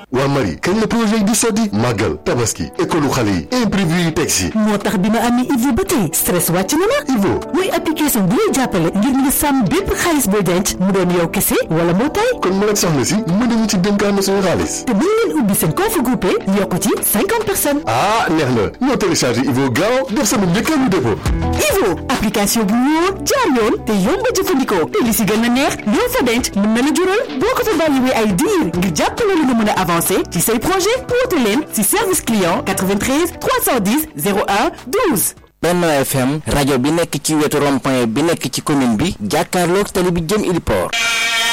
waa Marie kañ la projet yi di sotti màggal tabaski école xale yi imprévu yi teg si moo tax bi ma amee Ivo ba tey stress wàcc na ma Ivo muy application bi lay jàppale ngir nga sàmm bépp xaalis booy denc mu doon yow kese wala moo tay kon mën ak soxna si mën nañu ci dénkaan suñu xaalis te bu ngeen ubbi seen compte groupé yokku ci cinquante personnes ah neex na ñoo téléchargé Ivo gaaw def sama njëkkaanu dépôt Ivo application bu wóor jaar yoon te yomb a jëfandikoo te li si gën a neex loo fa denc mën na la jural boo ko fa bàyyiwee ay diir ngir jàppale la nga mën a avancer ci say projet woote leen si service client 93 310 01 12. Benno FM rajo bi nekk ci wetu rond-point bi nekk ci commune bi jàkkaarloog tali bi jëm Ili Port